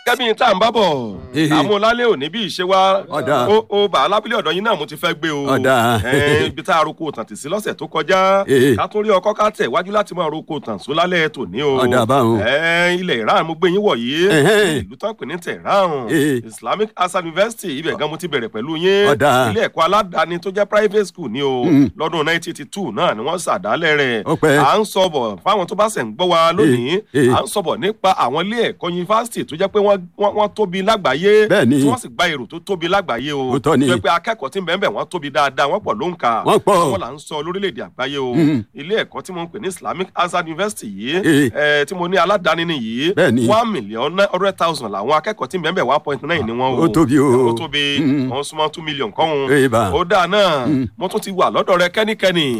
kẹ́mi tá à ń bá bọ̀ Ehe. àmúlálẹ́ òní bí ìṣe wa Ọ̀dà. ó ó bà á lábílẹ̀ ọ̀dọ́ yín náà mo ti fẹ́ gbé o Ọ̀dà. Ẹ̀, ibi tá a roko tàn tì sí lọ́sẹ̀ tó kọjá Ehe. ká tún rí ọkọ́ ká tẹ̀ wájú láti máa roko tàn só lálẹ́ tòní o Ọ̀dà báwọn. Ẹ̀, ilẹ̀ Iran mo gbé yín wọ̀ yìí Ẹ̀hẹ́n. ìlú tán pè ní Tehran Ehe. Islamic Hasan University ibẹ̀ gan mo ti bẹ̀rẹ̀ pẹ̀lú yín Ọ̀dà. ilé ẹ̀kọ́ aládàáni tó jẹ́ private school ni o Mm. lọ́dún 1982 náà ni wọ́n ṣàdálẹ̀ rẹ̀ Ó pẹ́. à ń sọ̀bọ̀ fáwọn tó bá ṣẹ̀ ń gbọ́ wa lónìí Eh, eh. à ń sọ̀bọ̀ nípa àwọn ilé ẹ̀kọ́ yunifásitì tó jẹ́ pé wọ́n wọ́n wọ́n tóbi lágbàáyé Bẹ́ẹ̀ni. tí wọ́n sì gba èrò tó tóbi lágbàáyé o Òótọ́ ni. tó jẹ́ pé akẹ́kọ̀ọ́ tí ń bẹ̀ẹ̀ wọ́n tóbi dáadáa wọ́n pọ̀ ló ń kà Wọ́n pọ̀. àwọn là ń sọ lórílẹ̀‐èdè àgbáyé o Mhm. ilé ẹ̀kọ́ tí mo ń pè ní Islamic Azad University yìí Eh. ẹ̀, tí mo ní aládàáni ni yìí Bẹ́ẹ̀ni. one million nine hundred thousand làwọn akẹ́kọ̀ọ́ tí ń bẹ̀ẹ̀ one point nine ni wọ́n o Ó tóbi o. ó tóbi Mhm. wọ́n súnmọ́ two million kọ́hún Eh, bá. ó dáa náà mo tún ti wà lọ́dọ̀ rẹ kẹ́nikẹ́ni